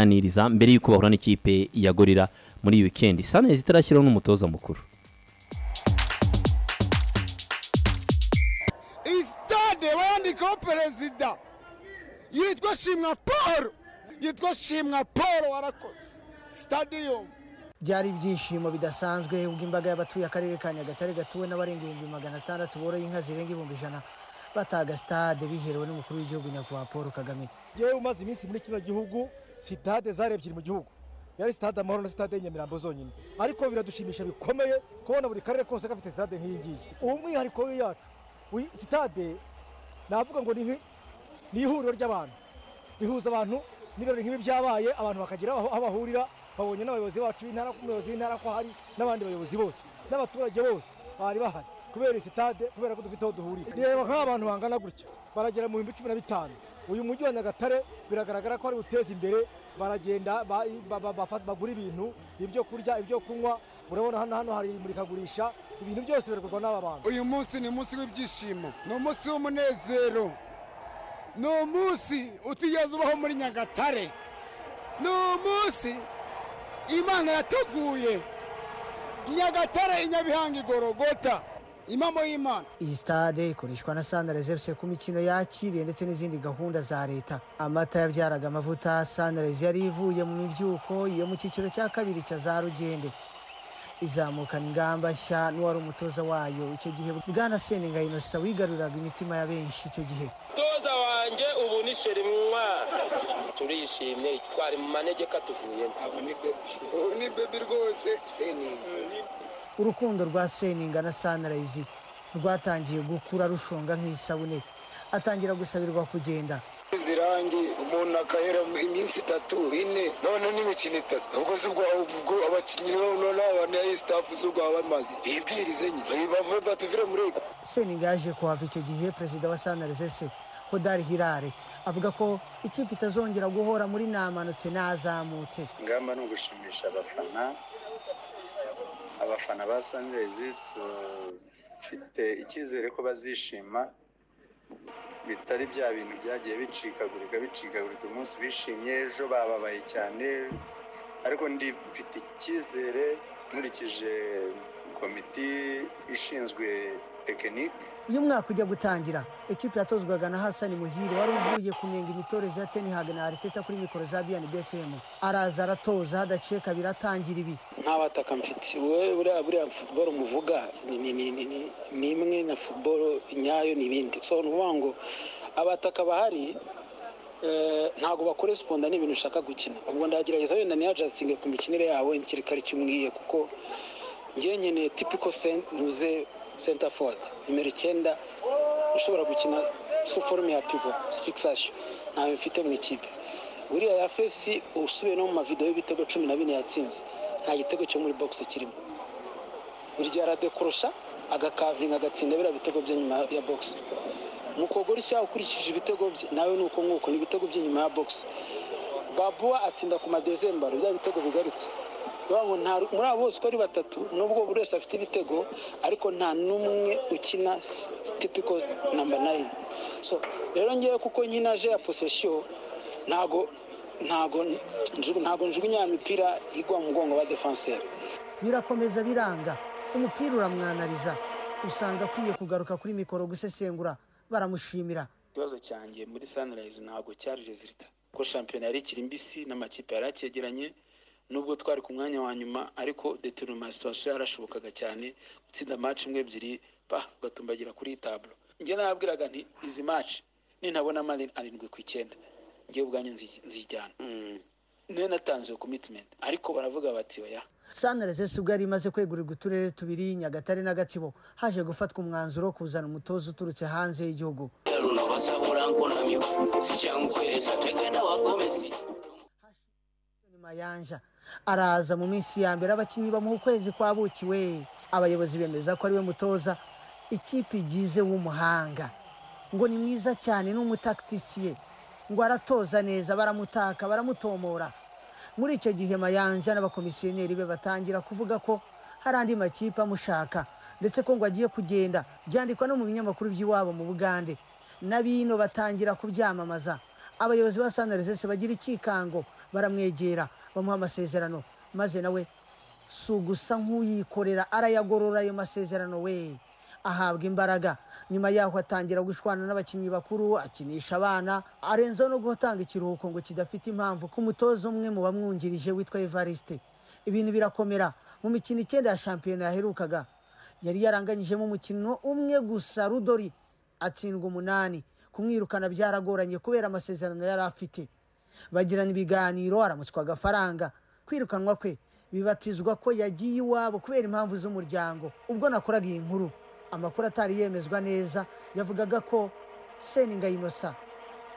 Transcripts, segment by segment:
kuganiriza mbere y'uko bahura n'ikipe ya gorira muri iyi wikendi sanezi itarashyiraho n'umutoza mukuru iyi sitade bayandikaho perezida yitwa shimwa paul yitwa shimwa paul warakoze sitadiyo byari ibyishimo bidasanzwe ubwo imbaga y'abatuye akarere ka nyagatare gatuwe n'abarenga ibihumbi magana atandatu boroye inka zirenga ibihumbi ijana bataga sitade biherewe n'umukuru w'igihugu nyakubahwa paul kagame yewe umaze iminsi muri kino gihugu sitade zari ebyiri mu gihugu yari sitade amahoro na sitade nyamirambo zonyine ariko biradushimisha bikomeye kubona buri karere kose gafite sitade nk'iyi ngiyi ubu mwihariko yacu uyu sitade navuga ngo ni nk'i- ni ihuriro ry'abantu rihuza abantu n'ibirori nk'ibi byabaye abantu bakagira aho aho bahurira babonye n'abayobozi bacu b'intara umuyobozi w'intara ko hari n'abandi bayobozi bose n'abaturage bose bari bahari kubera iyi sitade kubera ko dufite aho duhurira reba nk'abantu bangana gutya baragera mu bihumbi cumi na bitanu uyu mujyi wa nyagatare biragaragara ko ari buteza imbere baragenda ba- ba- ba- bafa- bagura ibintu ibyo kurya ibyo kunywa urabona hano hano hari imurikagurisha ibintu byose biragurwa n'aba bantu uyu munsi ni umunsi w'ibyishimo ni umunsi w'umunezero ni umunsi utigeze ubaho muri nyagatare ni umunsi imana yateguye nyagatare i nyabihanga igorogota impamo y'imana iyi sitade ikoreshwa na sunrise fc ku mikino yakiriye ndetse n'izindi gahunda za leta amata yabyaraga amavuta sunrise yari ivuye mu mibyuko yo mu cyiciro cya kabiri cya za rugende izamukana ingamba nshya n'uwari umutoza wayo icyo gihe bwana seninga inosa wigaruriraga imitima ya benshi icyo gihe mutoza wanjye ubu ni sherimwa turishimye twari mu manegeka tuvuyemo ubu ni bebi rwose seninga urukundo rwa seninga na sanirayizi rwatangiye gukura rushonga nk'isabune atangira gusabirwa kugenda zirangi umuntu akahera iminsi itatu ine none n'imikino itatu ubwo se ubwo ubwo abakinnyi n'abana y'isitafu z'ubwo baba bamaze bibwirize nyine bave batuvire muri ego seninga yaje kuhava icyo gihe perezida wa sanirayizi hodari hirare avuga ko ikipe itazongera guhora muri namanutse n'azamutse ingamba ni ugushimisha abafana abafana ba sanirezi dufite icyizere ko bazishima bitari bya bintu byagiye bicikagurika bicikagurika umunsi bishimye ejo bababaye cyane ariko ndi mfite icyizere nkurikije komiti ishinzwe tekinike uyu mwaka ujya gutangira ikipe yatozwaga na hasani muhire wari uvuye kunenga imitoreze ya tenihaga na ariteta kuri mikoro za biyani bfm araza aratoza hadaciye kabiri atangira ibi nta bataka mfite wowe buriya buriya futuboro muvuga ni- ni- ni- ni- ni- ni imwe na futuboro nyayo n'ibindi so ni ukuvuga ngo abataka bahari eh, ntabwo bakoresponda n'ibintu nshaka gukina ubwo ndagerageza wenda niyajasitinge ku mikinire yabo ikirikari cy'umwiye kuko ngewe nkeneye tipiko ntuze senta fodi nimero icyenda ushobora gukina suforume ya pivo fikisasiyo ntayo mfite mu ikipe buriya ya fesi usubiye no mu mavidewo y'ibitego cumi na bine yatsinze nta gitego cyo muri bogisi kirimo burya aradekorosha agakavinga agatsinda biriya bitego byo nyuma ya bogisi mu kogori cyawe ukurikije ibitego bye nawe ni uko nk'uko ni ibitego by'inyuma ya bogisi babuwa atsinda ku madezembaro bya bitego bigarutse bivuga ngo nta- muri abo bose uko ari batatu nubwo buri wese afite ibitego ariko nta n'umwe ukina s- tipiko namba nayini so rero ngewe kuko nyinaje ya posesiyo ntago ntago njugu- ntago njugunya ya mipira igwa mu mugongo wa defanseri birakomeza biranga umupira uramwanariza usanga akwiye kugaruka kuri mikoro gusesengura baramushimira ikibazo cyanjye muri sanirayizi ntabwo cyari rezilita ko shampiyona yari ikiri mbisi n'amakipe yari acyegeranye nubwo twari ku mwanya wa nyuma ariko deterima situwasiyo yarashobokaga cyane gutsinda maci imwe ebyiri pa ugatumbagira kuri taburo njye nababwiraga nti izi maci nintabona mani arindwi ku icyenda ngewe ubwanjye nzi- nzijyana niyo natanze iyo komitimenti ariko baravuga bati oya sanireze si ubwo yari imaze kwegurirwa uturere tubiri nyagatare na gatsibo haje gufatwa umwanzuro wo kuzana umutoza uturutse hanze y'igihugu mayanja araza mu minsi ya mbere abakinnyi bamuha ukwezi kwa buki we abayobozi bemeza ko ariwe mutoza ikipe igize w'umuhanga ngo ni mwiza cyane ni umutakitisiye ngo aratoza neza baramutaka baramutomora muri icyo gihe mayanja n'abakomisiyoneri be batangira kuvuga ko hari andi makipe amushaka ndetse ko ngo agiye kugenda byandikwa no mu binyamakuru by'iwabo mu bugande na bino batangira kubyamamaza abayobozi ba sandarizese bagira icyikango baramwegera bamuha amasezerano maze nawe si ugusa nk'uyikorera arayagorora ayo masezerano we ahabwa imbaraga nyuma yaho atangira gushwana n'abakinnyi bakuru akinisha abana arenzaho no gutanga ikiruhuko ngo kidafite impamvu ku mutoza umwe mu bamwungirije witwa evariste ibintu birakomera mu mikino icyenda ya shampiyona yaherukaga yari yaranganyijemo umukino umwe gusa rudori atsindwa umunani kumwirukana byaragoranye kubera amasezerano yari afite bagirana ibiganiro aramutswa agafaranga kwirukanwa kwe bibatizwa ko yagiye iwabo kubera impamvu z'umuryango ubwo nakoraga iyi nkuru amakuru atari yemezwa neza yavugaga ko seninga inosa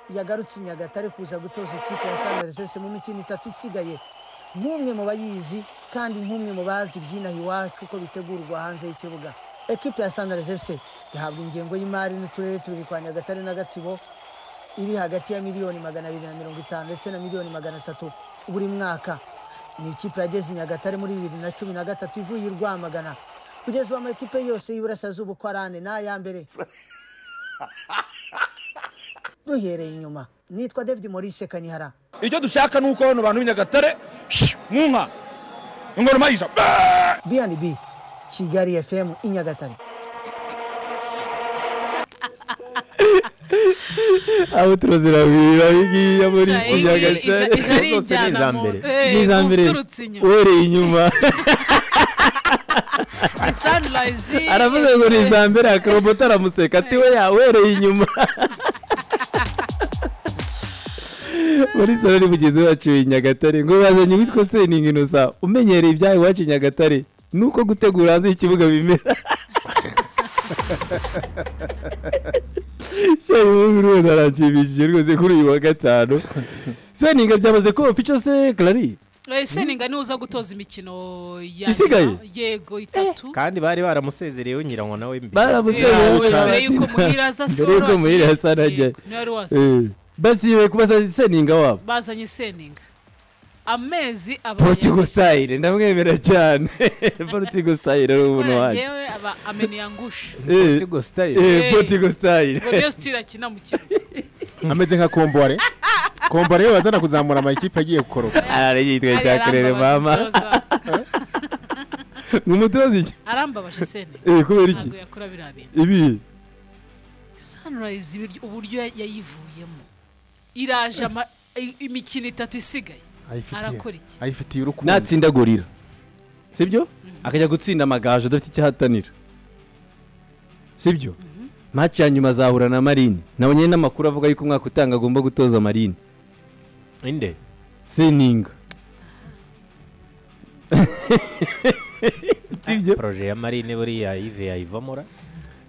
yagarutse i nyagatare kuza gutoza ikipe ya sandarisesi mu mikino itatu isigaye nk'umwe mu bayizi kandi nk'umwe mu bazi ibyinaha iwacu uko bitegurwa hanze y'ikibuga ekipe ya sandarisesi ihabwa ingengo y'imari n'uturere tubiri kwa nyagatare na gatsibo iri hagati ya miliyoni magana abiri na mirongo itanu ndetse na miliyoni magana atatu buri mwaka ni ikipe yageze i nyagatare muri bibiri na cumi na gatatu ivuye i rwamagana kugeza ubu amakipe yose y'iburasirazuba uko ari ane ni aya mbere duhereye inyuma nitwa david maurice kanihara icyo dushaka ni uko bano bantu b'inyagatare shi, mu nka ingoma mayija bnb kigali fm i nyagatare abo turazirabira bigiye muri Ija- ija- ija- ija ari zose ni injyana iza mu- mbere eh, ni iza mbere uturutse inyuma. uhereye inyuma ni sunrise aravuze ngo ni iza mbere akarobota aramuseka ati we ya uhereye inyuma muri salo ni mugenzi wacu i nyagatare ngo bazanye uwitwa seningi inosa umenyereye ibyaha iwacu i nyagatare nuko gutegura hanze y'ikibuga bimera shayi wowe rwose aranshimishije rwose kuri uyu wa gatanu seninga byamaze kuba fico se karari Eh, seninga niwe uza gutoza imikino ya Isigaye? nyuma, yego itatu kandi bari baramusezereyeho nyirango nawe mbere Eh, wowe, baramusezereyeho mbere kabati. yuko muhira aza Mbere yuko muhira aza arajya. niwari Eh, wasanze basiwe kubaza seninga wabo bazanye seninga amezi porutigo sitayire ndamwemera cyane porutigo sitayire ari ubuntu wanjye yewe aba ameniyangushe Eh, Tigo style eh, porutigo sitayire ngo niyo sitira akina mu kigo ameze nka kombore kombore iyo bazana kuzamura amakipe agiye gukoroka arara yitwa Ariya cyakorere arambabaje mama umutoza. umutoza iki arambabaje seninga Eh, kubera iki ntabwo yakora biriya bintu ibi sunrise ibiryo- uburyo ya- yayivuyemo iraje ama- i- imikino itatu isigaye ayifitiye arakora iki ayifitiye urukundo natsinda gorira sibyo akajya gutsinda amagaju adafite icyo ahatanira sibyo maci ya nyuma azahura na marine nabonye n'amakuru avuga yuko umwaka utanga agomba gutoza marine inde seninga sibyo poroje ya marine buriya ive yayivamura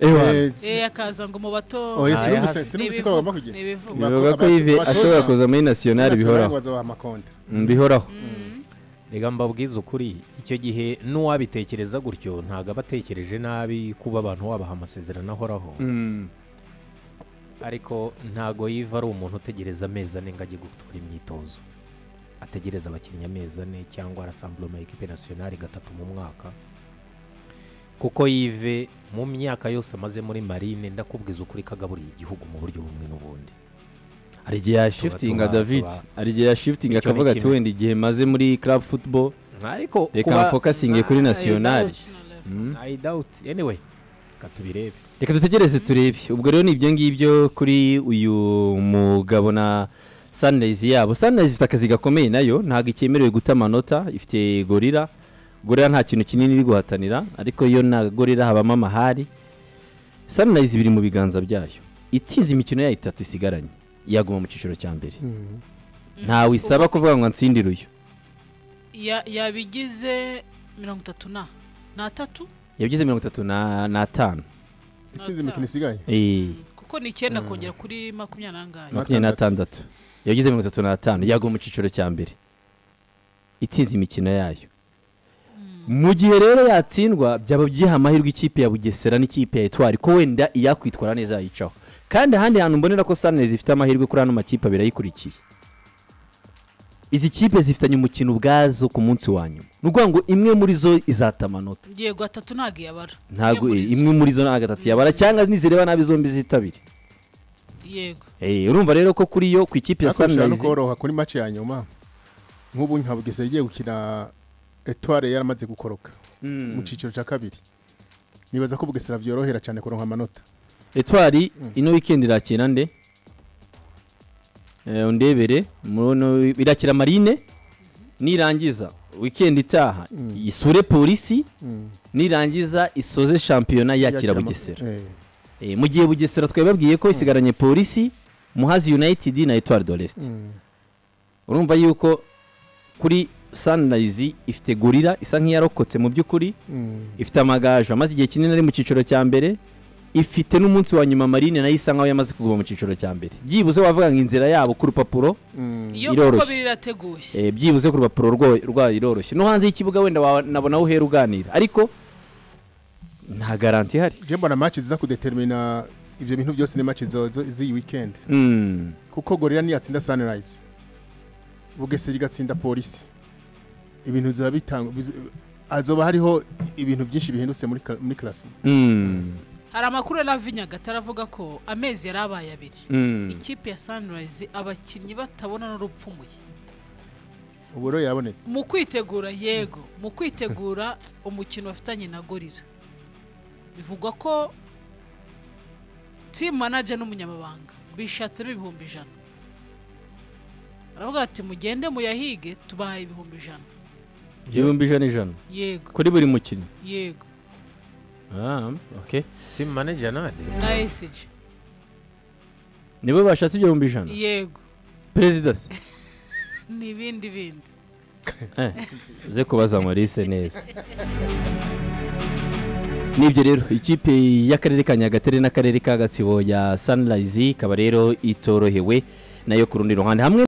ewa Eh, Eh, akaza ngo mu bato oya si Ntayaha- n'umusa- si n'umusa ko bagomba kugira n'ibivuga bivuga ko ive Abatoza- ashobora kuza muri nasiyonari bihoraho bazabaha amakonti Mm, bihoraho reka mbabwize ukuri icyo gihe n'uwabitekereza gutyo ntabwo aba atekereje nabi kuba abantu wabaha amasezerano ahoraho Mm. ariko ntago yiva ari umuntu utegereza amezi ane ngo ajye gukora imyitozo ategereza abakinnyi amezi ane cyangwa arasambura ama ekipe nasiyonari gatatu mu mwaka kuko yive mu myaka yose amaze muri marine ndakubwiza ukuri kagaburiye igihugu mu buryo bumwe n'ubundi hari igihe yashifitinga tuba- david tuba- hari igihe yashifitinga Icyo ni akavuga ati kimwe. wenda igihe maze muri club football ariko reka kuba- bafokasinge kuri I nasiyonari doubt. Mm. I doubt anyway reka tubirebe reka dutegereze turebe ubwo rero ni ibyo ngibyo kuri uyu mugabo na sunrise yabo sunrise ifite akazi gakomeye nayo ntabwo ikemerewe guta amanota ifite gorira gorira nta kintu kinini iri guhatanira ariko yo na gorira habamo amahari sunrise biri mu biganza byayo itsinze imikino yayo itatu isigaranye yaguma mu cyiciro cya mbere ntawe isaba kuvuga ngo ansindire uyu Ya- yabigize mirongo itatu na n'atatu yabigize mirongo itatu na- n'atanu itsinze imikino isigaye Eh, kuko ni icyenda kongera kuri makumyabiri n'angahe makumyabiri n'atandatu yagize mirongo itatu n'atanu yagwa mu cyiciro cya mbere itsinze imikino yayo mu gihe rero yatsindwa byaba byiha amahirwe ikipe ya bugesera n'ikipe ya etwari ko wenda iyakwitwara neza yayicaho kandi ahandi hantu mbonera ko sanezi ifite amahirwe kuri ano makipe abiri ayikurikiye izi kipe zifitanye umukino ubwazo ku munsi wa nyuma ni ukuvuga ngo imwe muri zo izata amanota yego atatu ntabwo yabara ntabwo Imwe muri zo. imwe muri zo nta gatatu yabara cyangwa nizireba nabi zombi zitabire yego Eh, urumva rero ko kuri yo ku ikipe ya ariko bishobora no Sunrise koroha kuri mace ya nyuma nk'ubu nka bugesera igiye gukina etware yaramaze gukoroka mu cyiciro cya kabiri nibaza ko bugesera byorohera cyane kuronka amanota etwari ino weekend irakina nde Eh, undebere muno irakira marine nirangiza weekend itaha isure polisi nirangiza isoze shampiyona yakira Yakira ma- bugesera eh. Eh, mu gihe bugesera twari babwiye ko isigaranye polisi muhazi united na etwari doreste urumva yuko kuri sunrise ifite gorira isa nk'iyarokotse mu by'ukuri ifite amagaju amaze igihe kinini ari mu cyiciro cya mbere ifite n'umunsi wa nyuma marine nayo isa nkaho yamaze kuguma mu cyiciro cya mbere byibuze wavuga ngo inzira yabo ku rupapuro iyo uko iroroshye biri irateguye Eh, byibuze ku rupapuro rwo- rwayo iroroshye no hanze y'ikibuga wenda wanabona aho uhera uganira ariko nta garanti ihari je mbona match ziza kudetermina ivyo bintu byose ni match zozo z'iyi weekend Mm. kuko gorira niyatsinda sunrise bugesera igatsinda polisi ibintu bizoba bitanga biz- azoba hariho ibintu byinshi bihindutse muri ka- muri classroom Mm. hari amakuru ya lavi nyagatare avuga ko amezi yari abaye abiri Mm. ikipe ya sunrise abakinnyi batabona n'urupfumuye ubu rero yabonetse mu kwitegura yego mu kwitegura umukino bafitanye na gorira bivugwa ko timu manager n'umunyamabanga bishatsemo ibihumbi ijana baravuga ati mugende muyahige tubahaye ibihumbi ijana ibihumbi ijana ijana Yego. kuri buri mukinnyi yego ah, okay. timu manager nande na esiji nibo bashatse ibyo bihumbi ijana yego perezida se ni ibindi bindi Eh, uze kubaza maurice neza nibyo rero ikipe y'akarere ka nyagatare n'akarere ka gatsibo ya sunrise ikaba rero itorohewe nayo ku rundi ruhande hamwe